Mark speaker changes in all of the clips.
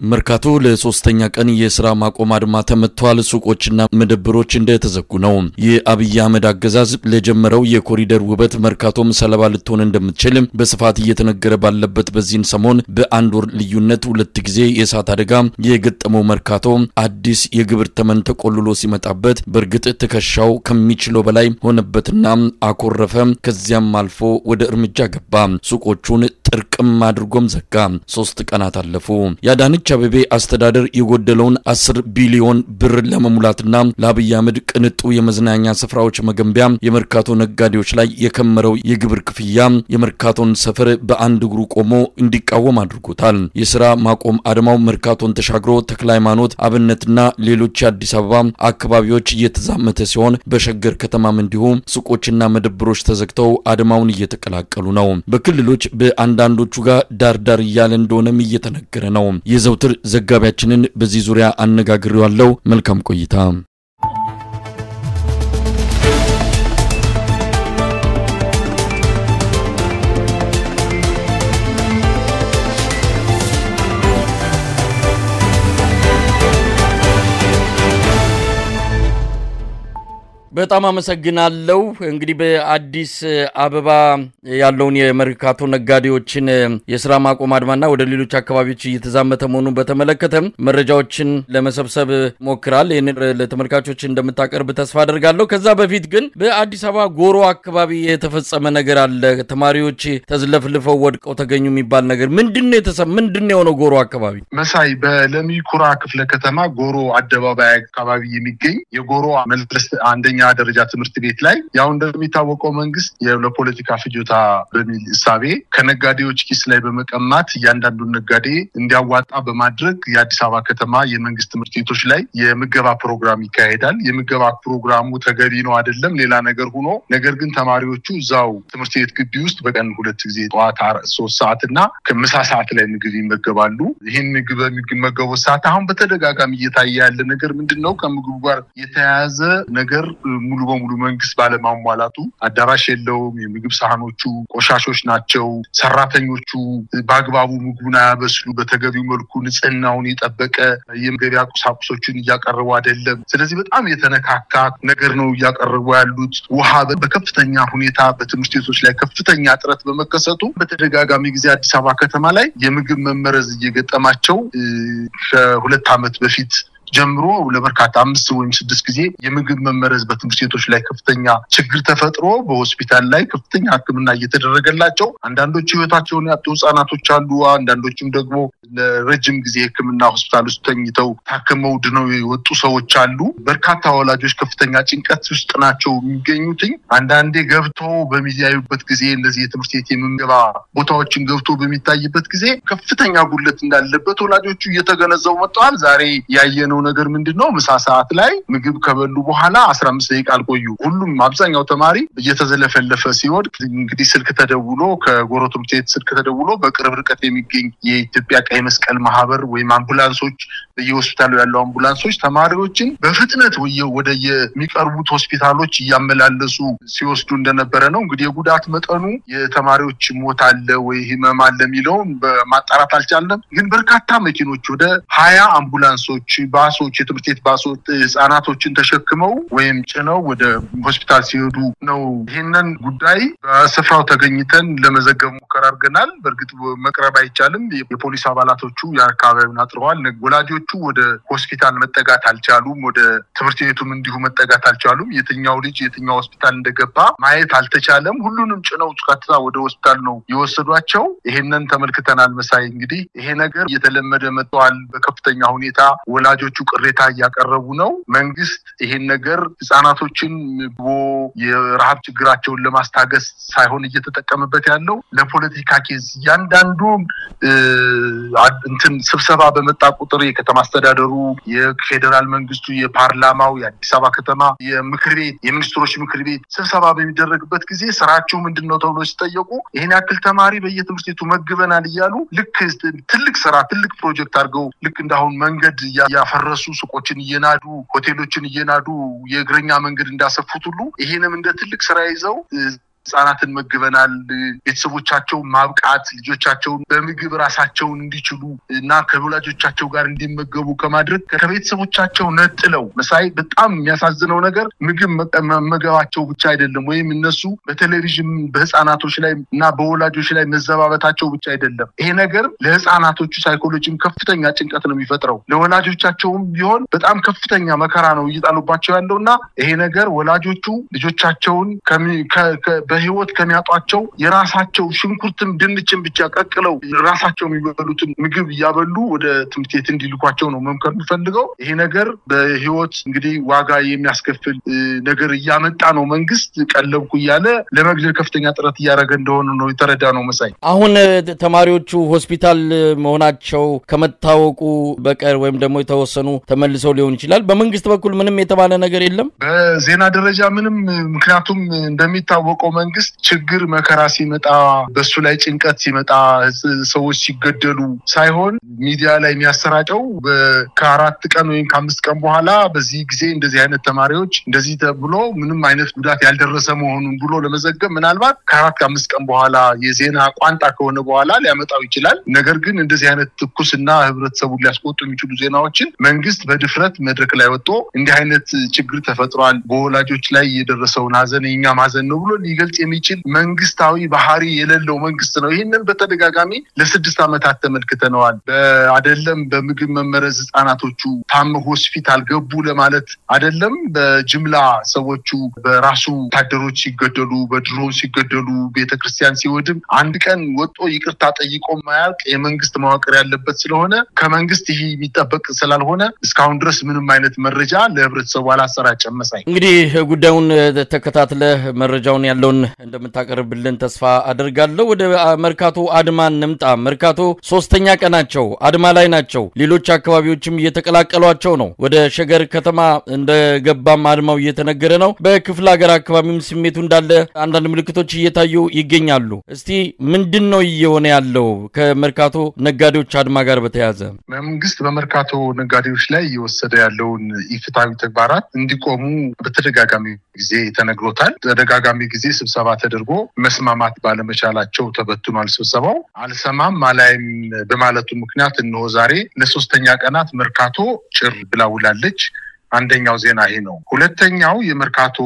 Speaker 1: መርካቶ ለሶስተኛ ቀን የስራ ማቆም አድማ ተመቷል። ሱቆችና መደብሮች እንደተዘጉ ነው። የአብይ አህመድ አገዛዝ ለጀመረው የኮሪደር ውበት መርካቶም ሰለባ ልትሆን እንደምትችል በስፋት እየተነገረ ባለበት በዚህን ሰሞን በአንድ ወር ልዩነት ሁለት ጊዜ የእሳት አደጋ የገጠመው መርካቶ አዲስ የግብር ተመን ተቆልሎ ሲመጣበት በእርግጥ ትከሻው ከሚችለው በላይ ሆነበትና አኮረፈ። ከዚያም አልፎ ወደ እርምጃ ገባ። ሱቆቹን ጥርቅም አድርጎም ዘጋ። ሶስት ቀናት አለፉ። የአዳነች አቤቤ አስተዳደር የጎደለውን አስር ቢሊዮን ብር ለመሙላትና ለአብይ አህመድ ቅንጡ የመዝናኛ ስፍራዎች መገንቢያ የመርካቶ ነጋዴዎች ላይ የከመረው የግብር ክፍያ የመርካቶን ሰፈር በአንድ እግሩ ቆሞ እንዲቃወም አድርጎታል። የስራ ማቆም አድማው መርካቶን ተሻግሮ ተክለ ሃይማኖት፣ አብነትና ሌሎች የአዲስ አበባ አካባቢዎች እየተዛመተ ሲሆን በሸገር ከተማም እንዲሁ ሱቆችና መደብሮች ተዘግተው አድማውን እየተቀላቀሉ ነው። በክልሎች በአንዳንዶቹ ጋር ዳርዳር እያለ እንደሆነም እየተነገረ ነው። የዘውትር ዘጋቢያችንን በዚህ ዙሪያ አነጋግሬዋለሁ። መልካም ቆይታ። በጣም አመሰግናለሁ። እንግዲህ በአዲስ አበባ ያለውን የመርካቶ ነጋዴዎችን የስራ ማቆም አድማና ወደ ሌሎች አካባቢዎች እየተዛመተ መሆኑን በተመለከተ መረጃዎችን ለመሰብሰብ ሞክራል። ይህንን ለተመልካቾች እንደምታቀርብ ተስፋ አደርጋለሁ። ከዛ በፊት ግን በአዲስ አበባ ጎሮ አካባቢ የተፈጸመ ነገር አለ። ተማሪዎች ተዝለፍልፈው ወድቀው ተገኙ የሚባል ነገር ምንድን ነው የተሰ ምንድን ነው የሆነው? ጎሮ አካባቢ
Speaker 2: መሳይ በለሚ ኩራ ክፍለ ከተማ ጎሮ አደባባይ አካባቢ የሚገኝ የጎሮ መለስ አንደኛ ደረጃ ትምህርት ቤት ላይ ያው እንደሚታወቀው መንግስት ለፖለቲካ ፍጆታ በሚል እሳቤ ከነጋዴዎች ኪስ ላይ በመቀማት እያንዳንዱን ነጋዴ እንዲያዋጣ በማድረግ የአዲስ አበባ ከተማ የመንግስት ትምህርት ቤቶች ላይ የምገባ ፕሮግራም ይካሄዳል። የምገባ ፕሮግራሙ ተገቢ ነው አይደለም ሌላ ነገር ሆኖ፣ ነገር ግን ተማሪዎቹ እዛው ትምህርት ቤት ግቢ ውስጥ በቀን ሁለት ጊዜ ጠዋት ሶስት ሰዓት እና ከምሳ ሰዓት ላይ ምግብ ይመገባሉ። ይህን ምግብ በሚመገቡት ሰዓት አሁን በተደጋጋሚ እየታየ ያለ ነገር ምንድን ነው? ከምግቡ ጋር የተያያዘ ነገር ሙሉ በሙሉ መንግስት ባለማሟላቱ አዳራሽ የለውም። የምግብ ሳህኖቹ ቆሻሾች ናቸው። ሰራተኞቹ በአግባቡ ምግቡን አያበስሉ፣ በተገቢው መልኩ ንጽህናውን የጠበቀ የመገቢያ ቁሳቁሶችን እያቀረቡ አይደለም። ስለዚህ በጣም የተነካካ ነገር ነው እያቀረቡ ያሉት። ውሃ በከፍተኛ ሁኔታ በትምህርት ቤቶች ላይ ከፍተኛ እጥረት በመከሰቱ በተደጋጋሚ ጊዜ አዲስ አበባ ከተማ ላይ የምግብ መመረዝ እየገጠማቸው ከሁለት ዓመት በፊት ጀምሮ ለበርካታ አምስት ወይም ስድስት ጊዜ የምግብ መመረዝ በትምህርት ቤቶች ላይ ከፍተኛ ችግር ተፈጥሮ በሆስፒታል ላይ ከፍተኛ ሕክምና እየተደረገላቸው አንዳንዶቹ ህይወታቸውን ያጡ ህጻናቶች አሉ። አንዳንዶቹም ደግሞ ለረጅም ጊዜ ሕክምና ሆስፒታል ውስጥ ተኝተው ታክመው ድነው የወጡ ሰዎች አሉ። በርካታ ወላጆች ከፍተኛ ጭንቀት ውስጥ ናቸው የሚገኙትኝ። አንዳንዴ ገብቶ በሚያዩበት ጊዜ እነዚህ የትምህርት ቤት የምገባ ቦታዎችን ገብቶ በሚታይበት ጊዜ ከፍተኛ ጉድለት እንዳለበት ወላጆቹ እየተገነዘቡ መጥተዋል። ዛሬ ያየነው ነገር ምንድን ነው? ምሳ ሰዓት ላይ ምግብ ከበሉ በኋላ አስራ አምስት ደቂቃ አልቆዩ። ሁሉም አብዛኛው ተማሪ እየተዘለፈለፈ ሲወድቅ እንግዲህ ስልክ ተደውሎ ከጎሮ ትምህርት ቤት ስልክ ተደውሎ በቅርብ ርቀት የሚገኝ የኢትዮጵያ ቀይ መስቀል ማህበር ወይም አምቡላንሶች በየሆስፒታሉ ያለው አምቡላንሶች ተማሪዎችን በፍጥነት ወደ የሚቀርቡት ሆስፒታሎች እያመላለሱ ሲወስዱ እንደነበረ ነው። እንግዲህ የጉዳት መጠኑ የተማሪዎች ሞት አለ ወይ ህመም አለ የሚለውን በማጣራት አልቻለም። ግን በርካታ መኪኖች ወደ ሀያ አምቡላንሶች ባሶች የትምህርት ቤት ባሶች ህጻናቶችን ተሸክመው ወይም ጭነው ወደ ሆስፒታል ሲሄዱ ነው። ይህንን ጉዳይ በስፍራው ተገኝተን ለመዘገብ ሙከራ አድርገናል። በእርግጥ መቅረብ አይቻልም። የፖሊስ አባላቶቹ የአካባቢውን አጥረዋል። ወላጆቹ ወደ ሆስፒታል መጠጋት አልቻሉም። ወደ ትምህርት ቤቱም እንዲሁ መጠጋት አልቻሉም። የትኛው ልጅ የትኛው ሆስፒታል እንደገባ ማየት አልተቻለም። ሁሉንም ጭነው ቀጥታ ወደ ሆስፒታል ነው የወሰዷቸው። ይሄንን ተመልክተናል። መሳይ እንግዲህ ይሄ ነገር እየተለመደ መጥተዋል። በከፍተኛ ሁኔታ ወላጆቹ ቅሬታ እያቀረቡ ነው። መንግስት ይሄን ነገር ህጻናቶችን ምግቦ የረሃብ ችግራቸውን ለማስታገስ ሳይሆን እየተጠቀመበት ያለው ለፖለቲካ ኬዝ እያንዳንዱ እንትን ስብሰባ በመጣ ቁጥር የከተማ አስተዳደሩ፣ የፌዴራል መንግስቱ፣ የፓርላማው፣ የአዲስ አበባ ከተማ የምክር ቤት የሚኒስትሮች ምክር ቤት ስብሰባ በሚደረግበት ጊዜ ስራቸው ምንድን ነው ተብሎ ሲጠየቁ ይህን ያክል ተማሪ በየትምህርት ቤቱ መግበናል እያሉ ልክ ትልቅ ስራ ትልቅ ፕሮጀክት አድርገው ልክ እንዳሁን መንገድ ያፈረሱ ሱቆችን እየናዱ ሆቴሎችን እየናዱ የእግረኛ መንገድ እንዳሰፉት ሁሉ ይሄንም እንደ ትልቅ ስራ ይዘው ህጻናትን መግበናል። ቤተሰቦቻቸውን ማብቃት ልጆቻቸውን በምግብ ራሳቸውን እንዲችሉ እና ከወላጆቻቸው ጋር እንዲመገቡ ከማድረግ ከቤተሰቦቻቸው ነጥለው መሳይ በጣም የሚያሳዝነው ነገር ምግብ መመገባቸው ብቻ አይደለም፣ ወይም እነሱ በቴሌቪዥን በህፃናቶች ላይ እና በወላጆች ላይ መዘባበታቸው ብቻ አይደለም። ይሄ ነገር ለህፃናቶቹ ሳይኮሎጂም ከፍተኛ ጭንቀት ነው የሚፈጥረው። ለወላጆቻቸውም ቢሆን በጣም ከፍተኛ መከራ ነው እየጣሉባቸው ያለው እና ይሄ ነገር ወላጆቹ ልጆቻቸውን በህይወት ከሚያጧቸው የራሳቸው ሽንኩርትም ድንችን ብቻ ቀቅለው ራሳቸው የሚበሉትን ምግብ እያበሉ ወደ ትምህርት ቤት እንዲልኳቸው ነው መምከር የምፈልገው። ይሄ ነገር በህይወት እንግዲህ ዋጋ የሚያስከፍል ነገር እያመጣ ነው። መንግስት ቀለብኩ እያለ ለመግደል ከፍተኛ ጥረት እያደረገ እንደሆነ ነው የተረዳ ነው። መሳይ
Speaker 1: አሁን ተማሪዎቹ ሆስፒታል መሆናቸው ከመታወቁ በቀር ወይም ደግሞ የተወሰኑ ተመልሰው ሊሆን ይችላል። በመንግስት በኩል ምንም የተባለ ነገር የለም
Speaker 2: በዜና ደረጃ ምንም። ምክንያቱም እንደሚታወቀው መንግስት ችግር መከራ ሲመጣ በሱ ላይ ጭንቀት ሲመጣ ሰዎች ሲገደሉ ሳይሆን ሚዲያ ላይ የሚያሰራጨው ከአራት ቀን ወይም ከአምስት ቀን በኋላ በዚህ ጊዜ እንደዚህ አይነት ተማሪዎች እንደዚህ ተብሎ ምንም አይነት ጉዳት ያልደረሰ መሆኑን ብሎ ለመዘገብ ምናልባት ከአራት ከአምስት ቀን በኋላ የዜና ቋንጣ ከሆነ በኋላ ሊያመጣው ይችላል። ነገር ግን እንደዚህ አይነት ትኩስና ህብረተሰቡን ሊያስቆጡ የሚችሉ ዜናዎችን መንግስት በድፍረት መድረክ ላይ ወጥቶ እንዲህ አይነት ችግር ተፈጥሯል፣ በወላጆች ላይ የደረሰውን ሀዘን የኛም ሀዘን ነው ብሎ ሊገልጽ የሚችል መንግስታዊ ባህሪ የሌለው መንግስት ነው። ይህንን በተደጋጋሚ ለስድስት ዓመታት ተመልክተነዋል። አደለም በምግብ መመረዝ ህጻናቶቹ ታመ ሆስፒታል ገቡ ለማለት አደለም በጅምላ ሰዎቹ በራሱ ወታደሮች ሲገደሉ፣ በድሮን ሲገደሉ፣ ቤተክርስቲያን ሲወድም አንድ ቀን ወጦ ይቅርታ ጠይቆ ማያልቅ የመንግስት መዋቅር ያለበት ስለሆነ ከመንግስት ይህ የሚጠበቅ ስላልሆነ እስካሁን ድረስ ምንም አይነት መረጃ ለህብረተሰቡ አላሰራጨም። መሳይ
Speaker 1: እንግዲህ ጉዳዩን ተከታትለህ መረጃውን ያለውን እንደምታቀርብልን ተስፋ አደርጋለሁ። ወደ መርካቶ አድማ እንምጣ። መርካቶ ሶስተኛ ቀናቸው አድማ ላይ ናቸው። ሌሎች አካባቢዎችም እየተቀላቀሏቸው ነው። ወደ ሸገር ከተማ እንደገባም አድማው እየተነገረ ነው። በክፍለ ሀገር አካባቢም ስሜቱ እንዳለ አንዳንድ ምልክቶች እየታዩ ይገኛሉ። እስቲ ምንድን ነው እየሆነ ያለው ከመርካቶ ነጋዴዎች አድማ ጋር በተያያዘ?
Speaker 2: መንግስት በመርካቶ ነጋዴዎች ላይ እየወሰደ ያለውን ኢፍትሐዊ ተግባራት እንዲቆሙ በተደጋጋሚ ጊዜ ተነግሮታል። ተደጋጋሚ ጊዜ ስብሰባ ተደርጎ መስማማት ባለመቻላቸው ተበትኗል። ስብሰባው አልሰማም አላይም በማለቱ ምክንያት እነሆ ዛሬ ለሶስተኛ ቀናት መርካቶ ጭር ብላ ውላለች። አንደኛው ዜና ይሄ ነው። ሁለተኛው የመርካቶ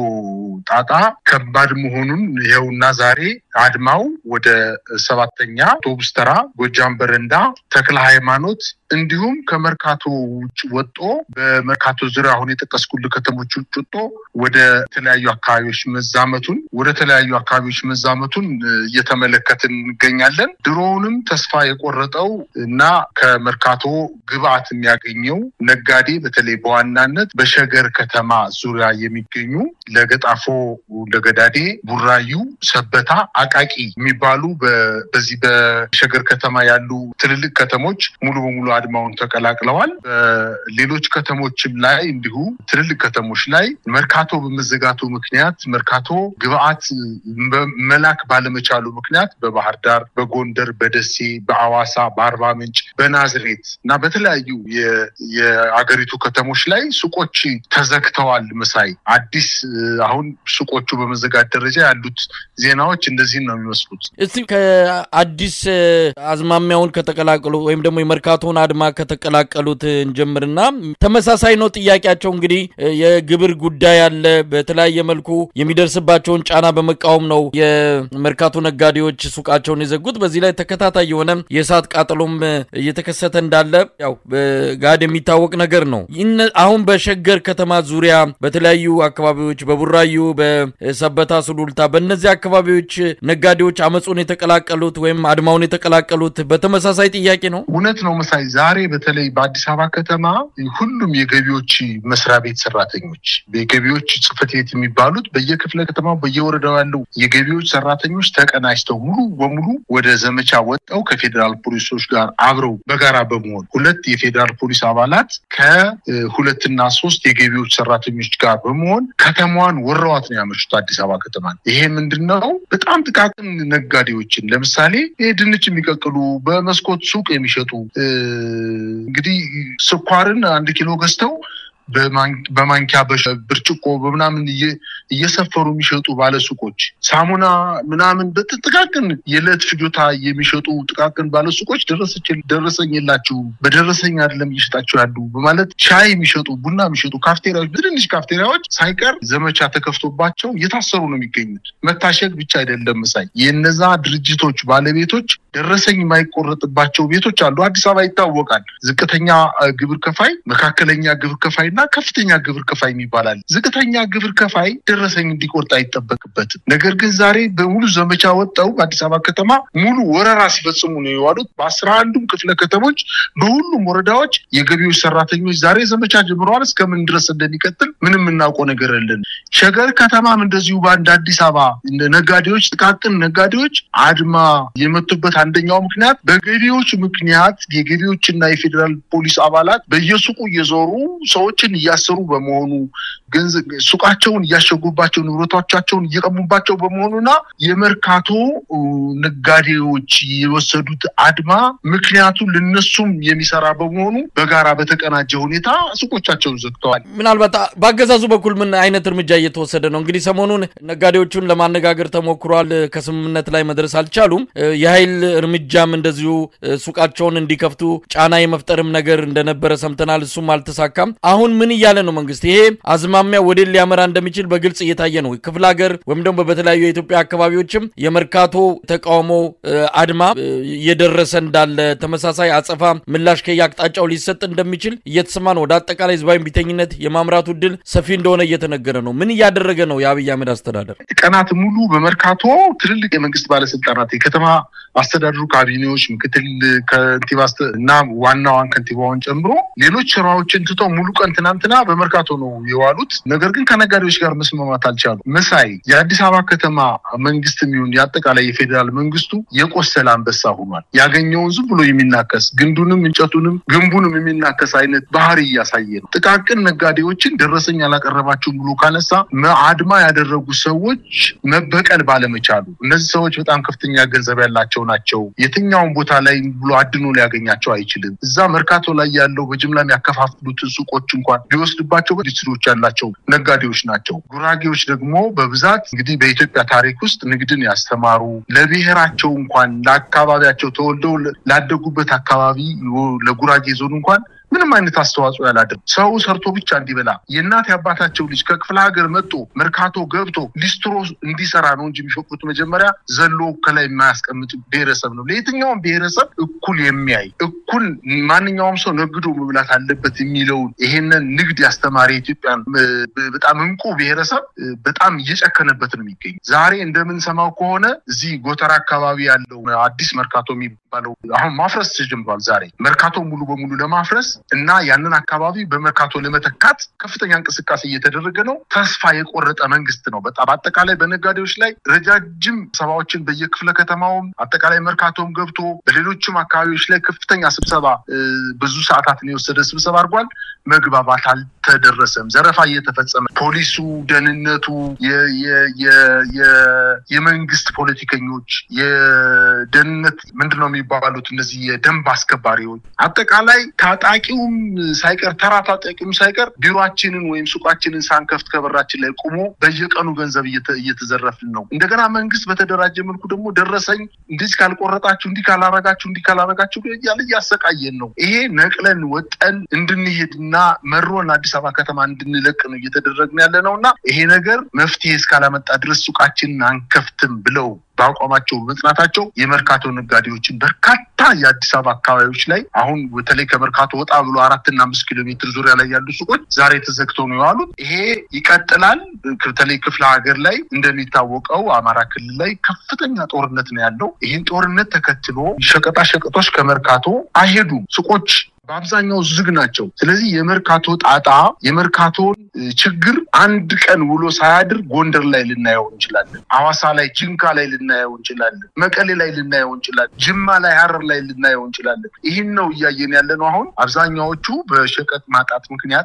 Speaker 2: ጣጣ ከባድ መሆኑን ይኸውና ዛሬ አድማው ወደ ሰባተኛ አውቶቡስ ተራ፣ ጎጃም በረንዳ፣ ተክለ ሃይማኖት እንዲሁም ከመርካቶ ውጭ ወጦ በመርካቶ ዙሪያ አሁን የጠቀስኩልህ ከተሞች ውጭ ወጦ ወደ ተለያዩ አካባቢዎች መዛመቱን ወደ ተለያዩ አካባቢዎች መዛመቱን እየተመለከትን እንገኛለን። ድሮውንም ተስፋ የቆረጠው እና ከመርካቶ ግብአት የሚያገኘው ነጋዴ በተለይ በዋናነት በሸገር ከተማ ዙሪያ የሚገኙ ለገጣፎ፣ ለገዳዴ፣ ቡራዩ፣ ሰበታ፣ አቃቂ የሚባሉ በዚህ በሸገር ከተማ ያሉ ትልልቅ ከተሞች ሙሉ በሙሉ አድማውን ተቀላቅለዋል። በሌሎች ከተሞችም ላይ እንዲሁ ትልልቅ ከተሞች ላይ መርካቶ በመዘጋቱ ምክንያት መርካቶ ግብአት መላክ ባለመቻሉ ምክንያት በባህር ዳር፣ በጎንደር፣ በደሴ፣ በአዋሳ፣ በአርባ ምንጭ፣ በናዝሬት እና በተለያዩ የአገሪቱ ከተሞች ላይ ሱቆች ተዘግተዋል። መሳይ አዲስ አሁን ሱቆቹ በመዘጋት ደረጃ ያሉት ዜናዎች እንደዚህ ነው የሚመስሉት።
Speaker 1: እስቲ ከአዲስ አዝማሚያውን ከተቀላቀሉ ወይም ደግሞ የመርካቶን አድማ ከተቀላቀሉት እንጀምርና ተመሳሳይ ነው ጥያቄያቸው። እንግዲህ የግብር ጉዳይ አለ። በተለያየ መልኩ የሚደርስባቸውን ጫና በመቃወም ነው የመርካቶ ነጋዴዎች ሱቃቸውን የዘጉት። በዚህ ላይ ተከታታይ የሆነ የእሳት ቃጠሎም እየተከሰተ እንዳለ ያው ጋድ የሚታወቅ ነገር ነው። አሁን በሸገር ከተማ ዙሪያ በተለያዩ አካባቢዎች በቡራዩ፣ በሰበታ፣ ሱሉልታ በእነዚህ አካባቢዎች ነጋዴዎች አመፁን የተቀላቀሉት ወይም አድማውን የተቀላቀሉት በተመሳሳይ ጥያቄ ነው።
Speaker 2: እውነት ነው መሳይ። ዛሬ በተለይ በአዲስ አበባ ከተማ ሁሉም የገቢዎች መስሪያ ቤት ሰራተኞች የገቢዎች ጽሕፈት ቤት የሚባሉት በየክፍለ ከተማው በየወረዳው ያለው የገቢዎች ሰራተኞች ተቀናጅተው ሙሉ በሙሉ ወደ ዘመቻ ወጥተው ከፌዴራል ፖሊሶች ጋር አብረው በጋራ በመሆን ሁለት የፌዴራል ፖሊስ አባላት ከሁለትና ሶስት የገቢዎች ሰራተኞች ጋር በመሆን ከተማዋን ወረዋት ነው ያመሹት አዲስ አበባ ከተማ። ይሄ ምንድን ነው? በጣም ጥቃቅን ነጋዴዎችን ለምሳሌ ይሄ ድንች የሚቀቅሉ በመስኮት ሱቅ የሚሸጡ እንግዲህ ስኳርን አንድ ኪሎ ገዝተው በማንኪያ ብርጭቆ በምናምን እየሰፈሩ የሚሸጡ ባለሱቆች ሳሙና ምናምን በጥቃቅን የዕለት ፍጆታ የሚሸጡ ጥቃቅን ባለሱቆች ደረሰኝ የላችሁ በደረሰኝ አይደለም እየሸጣችሁ ያሉ በማለት ሻይ የሚሸጡ ቡና የሚሸጡ ካፍቴሪያዎች በትንሽ ካፍቴሪያዎች ሳይቀር ዘመቻ ተከፍቶባቸው እየታሰሩ ነው የሚገኙት። መታሸግ ብቻ አይደለም መሳይ የነዛ ድርጅቶች ባለቤቶች ደረሰኝ የማይቆረጥባቸው ቤቶች አሉ። አዲስ አበባ ይታወቃል። ዝቅተኛ ግብር ከፋይ፣ መካከለኛ ግብር ከፋይ እና ከፍተኛ ግብር ከፋይ የሚባላል። ዝቅተኛ ግብር ከፋይ ደረሰኝ እንዲቆርጥ አይጠበቅበትም። ነገር ግን ዛሬ በሙሉ ዘመቻ ወጣው በአዲስ አበባ ከተማ ሙሉ ወረራ ሲፈጽሙ ነው የዋሉት። በአስራ አንዱም ክፍለ ከተሞች በሁሉም ወረዳዎች የገቢዎች ሰራተኞች ዛሬ ዘመቻ ጀምረዋል። እስከምን ድረስ እንደሚቀጥል ምንም የምናውቀው ነገር የለን። ሸገር ከተማም እንደዚሁ በአንድ አዲስ አበባ ነጋዴዎች፣ ጥቃቅን ነጋዴዎች አድማ የመቱበት አንደኛው ምክንያት በገቢዎች ምክንያት የገቢዎችና የፌዴራል ፖሊስ አባላት በየሱቁ እየዞሩ ሰዎችን እያሰሩ በመሆኑ ገንዘብ ሱቃቸውን እያሸጉባቸው ንብረቶቻቸውን እየቀሙባቸው በመሆኑና የመርካቶ ነጋዴዎች የወሰዱት አድማ ምክንያቱ ለነሱም የሚሰራ በመሆኑ በጋራ በተቀናጀ ሁኔታ ሱቆቻቸውን ዘግተዋል።
Speaker 1: ምናልባት በአገዛዙ በኩል ምን አይነት እርምጃ እየተወሰደ ነው? እንግዲህ ሰሞኑን ነጋዴዎቹን ለማነጋገር ተሞክሯል። ከስምምነት ላይ መድረስ አልቻሉም። የኃይል እርምጃም እንደዚሁ ሱቃቸውን እንዲከፍቱ ጫና የመፍጠርም ነገር እንደነበረ ሰምተናል። እሱም አልተሳካም። አሁን ምን እያለ ነው መንግስት? ይሄ አዝማሚያ ወደ ሊያመራ እንደሚችል በግልጽ እየታየ ነው። ክፍለ ሀገር ወይም ደግሞ በተለያዩ የኢትዮጵያ አካባቢዎችም የመርካቶ ተቃውሞ አድማ እየደረሰ እንዳለ ተመሳሳይ አጸፋ ምላሽ ከየአቅጣጫው ሊሰጥ እንደሚችል እየተሰማ ነው። ወደ አጠቃላይ ህዝባዊ ቢተኝነት የማምራቱ እድል ሰፊ እንደሆነ እየተነገረ ነው። ምን እያደረገ ነው የአብይ አህመድ አስተዳደር?
Speaker 2: ቀናት ሙሉ በመርካቶ ትልልቅ የመንግስት ባለስልጣናት የከተማ አስተዳደሩ ካቢኔዎች፣ ምክትል ከንቲባ እና ዋናዋን ከንቲባውን ጨምሮ ሌሎች ስራዎችን ትተው ሙሉ ቀን ትናንትና በመርካቶ ነው የዋሉት። ነገር ግን ከነጋዴዎች ጋር መስማማት አልቻሉ። መሳይ የአዲስ አበባ ከተማ መንግስት የሚሆን የአጠቃላይ የፌዴራል መንግስቱ የቆሰለ አንበሳ ሆኗል። ያገኘውን ዝም ብሎ የሚናከስ ግንዱንም እንጨቱንም ግንቡንም የሚናከስ አይነት ባህሪ እያሳየ ነው። ጥቃቅን ነጋዴዎችን ደረሰኝ አላቀረባችሁም ብሎ ካነሳ አድማ ያደረጉ ሰዎች መበቀል ባለመቻሉ እነዚህ ሰዎች በጣም ከፍተኛ ገንዘብ ያላቸው ናቸው። የትኛውን ቦታ ላይ ብሎ አድኖ ሊያገኛቸው አይችልም። እዛ መርካቶ ላይ ያለው በጅምላ የሚያከፋፍሉትን ሱቆች እንኳን ቢወስድባቸው ኢንዱስትሪዎች ያላቸው ነጋዴዎች ናቸው። ጉራጌዎች ደግሞ በብዛት እንግዲህ በኢትዮጵያ ታሪክ ውስጥ ንግድን ያስተማሩ ለብሔራቸው እንኳን ለአካባቢያቸው ተወልደው ላደጉበት አካባቢ ለጉራጌ ዞን እንኳን ምንም አይነት አስተዋጽኦ ያላደርግ ሰው ሰርቶ ብቻ እንዲበላ የእናት የአባታቸው ልጅ ከክፍለ ሀገር መጥቶ መርካቶ ገብቶ ሊስትሮ እንዲሰራ ነው እንጂ የሚፈቅዱት መጀመሪያ ዘሎ ከላይ የማያስቀምጥ ብሔረሰብ ነው። ለየትኛውም ብሔረሰብ እኩል የሚያይ እኩል ማንኛውም ሰው ነግዶ መብላት አለበት የሚለውን ይሄንን ንግድ ያስተማሪ የኢትዮጵያን በጣም እንቁ ብሔረሰብ በጣም እየጨከነበት ነው የሚገኝ። ዛሬ እንደምንሰማው ከሆነ እዚህ ጎተራ አካባቢ ያለው አዲስ መርካቶ የሚባለው አሁን ማፍረስ ተጀምሯል። ዛሬ መርካቶ ሙሉ በሙሉ ለማፍረስ እና ያንን አካባቢ በመርካቶ ለመተካት ከፍተኛ እንቅስቃሴ እየተደረገ ነው። ተስፋ የቆረጠ መንግስት ነው። በጣም አጠቃላይ በነጋዴዎች ላይ ረጃጅም ስብሰባዎችን በየክፍለ ከተማውም አጠቃላይ መርካቶም ገብቶ በሌሎችም አካባቢዎች ላይ ከፍተኛ ስብሰባ ብዙ ሰዓታትን የወሰደ ስብሰባ አድርጓል። መግባባት አልተደረሰም። ዘረፋ እየተፈጸመ ፖሊሱ፣ ደህንነቱ፣ የመንግስት ፖለቲከኞች፣ የደህንነት ምንድን ነው የሚባሉት እነዚህ የደንብ አስከባሪዎች አጠቃላይ ታጣቂውም ሳይቀር ተራ ታጣቂውም ሳይቀር ቢሮችንን ወይም ሱቃችንን ሳንከፍት ከበራችን ላይ ቆሞ በየቀኑ ገንዘብ እየተዘረፍን ነው። እንደገና መንግስት በተደራጀ መልኩ ደግሞ ደረሰኝ እንዲህ ካልቆረጣችሁ፣ እንዲህ ካላረጋችሁ፣ እንዲህ ካላረጋችሁ እያለ እያሰቃየን ነው። ይሄ ነቅለን ወጠን እንድንሄድና መሮን አዲስ አበባ ከተማ እንድንለቅ ነው እየተደረግን ያለ ነው እና ይሄ ነገር መፍትሄ እስካላመጣ ድረስ ሱቃችንን አንከፍትም ብለው በአቋማቸው በመጽናታቸው የመርካቶ ነጋዴዎችን በርካታ የአዲስ አበባ አካባቢዎች ላይ አሁን በተለይ ከመርካቶ ወጣ ብሎ አራትና አምስት ኪሎ ሜትር ዙሪያ ላይ ያሉ ሱቆች ዛሬ ተዘግተው ነው የዋሉት። ይሄ ይቀጥላል። በተለይ ክፍለ ሀገር ላይ እንደሚታወቀው አማራ ክልል ላይ ከፍተኛ ጦርነት ነው ያለው። ይህን ጦርነት ተከትሎ ሸቀጣ ሸቀጦች ከመርካቶ አይሄዱም። ሱቆች በአብዛኛው ዝግ ናቸው። ስለዚህ የመርካቶ ጣጣ የመርካቶን ችግር አንድ ቀን ውሎ ሳያድር ጎንደር ላይ ልናየው እንችላለን። ሐዋሳ ላይ፣ ጅንካ ላይ ልናየው እንችላለን። መቀሌ ላይ ልናየው እንችላለን። ጅማ ላይ፣ ሀረር ላይ ልናየው እንችላለን። ይህን ነው እያየን ያለ ነው። አሁን አብዛኛዎቹ በሸቀጥ ማጣት ምክንያት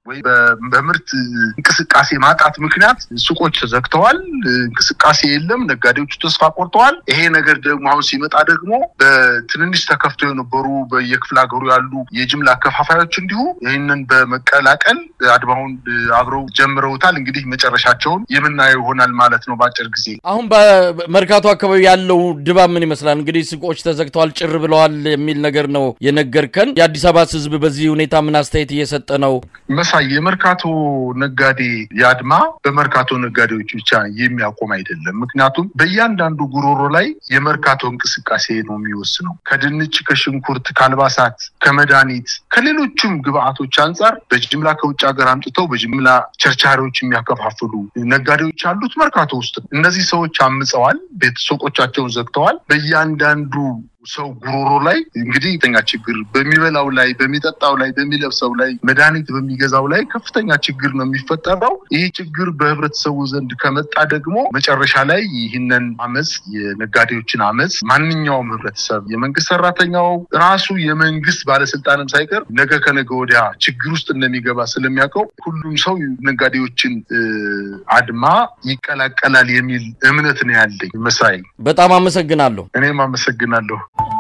Speaker 2: ወይ በምርት እንቅስቃሴ ማጣት ምክንያት ሱቆች ተዘግተዋል። እንቅስቃሴ የለም። ነጋዴዎቹ ተስፋ ቆርጠዋል። ይሄ ነገር ደግሞ አሁን ሲመጣ ደግሞ በትንንሽ ተከፍተው የነበሩ በየክፍለ ሀገሩ ያሉ የጅምላ አከፋፋዮች እንዲሁ ይህንን በመቀላቀል አድማውን አብረው ጀምረውታል። እንግዲህ መጨረሻቸውን የምናየው ይሆናል ማለት ነው በአጭር ጊዜ።
Speaker 1: አሁን በመርካቶ አካባቢ ያለው ድባብ ምን ይመስላል? እንግዲህ ሱቆች ተዘግተዋል፣ ጭር ብለዋል የሚል ነገር ነው የነገርከን። የአዲስ አበባ ሕዝብ በዚህ ሁኔታ ምን አስተያየት እየሰጠ ነው?
Speaker 2: መሳይ የመርካቶ ነጋዴ የአድማ በመርካቶ ነጋዴዎች ብቻ የሚያቆም አይደለም። ምክንያቱም በእያንዳንዱ ጉሮሮ ላይ የመርካቶ እንቅስቃሴ ነው የሚወስነው። ከድንች፣ ከሽንኩርት፣ ከአልባሳት፣ ከመድኃኒት፣ ከሌሎችም ግብአቶች አንጻር በጅምላ ከውጭ ሀገር አምጥተው በጅምላ ቸርቻሪዎች የሚያከፋፍሉ ነጋዴዎች ያሉት መርካቶ ውስጥ ነው። እነዚህ ሰዎች አምፀዋል። ቤት ሱቆቻቸውን ዘግተዋል። በእያንዳንዱ ሰው ጉሮሮ ላይ እንግዲህ ከፍተኛ ችግር በሚበላው ላይ፣ በሚጠጣው ላይ፣ በሚለብሰው ላይ፣ መድኃኒት በሚገዛው ላይ ከፍተኛ ችግር ነው የሚፈጠረው። ይህ ችግር በህብረተሰቡ ዘንድ ከመጣ ደግሞ መጨረሻ ላይ ይህንን አመፅ፣ የነጋዴዎችን አመፅ ማንኛውም ህብረተሰብ፣ የመንግስት ሰራተኛው ራሱ የመንግስት ባለስልጣንም ሳይቀር ነገ ከነገ ወዲያ ችግር ውስጥ እንደሚገባ ስለሚያውቀው ሁሉም ሰው ነጋዴዎችን አድማ ይቀላቀላል የሚል እምነት ነው ያለኝ። መሳይ
Speaker 1: በጣም አመሰግናለሁ።
Speaker 2: እኔም አመሰግናለሁ።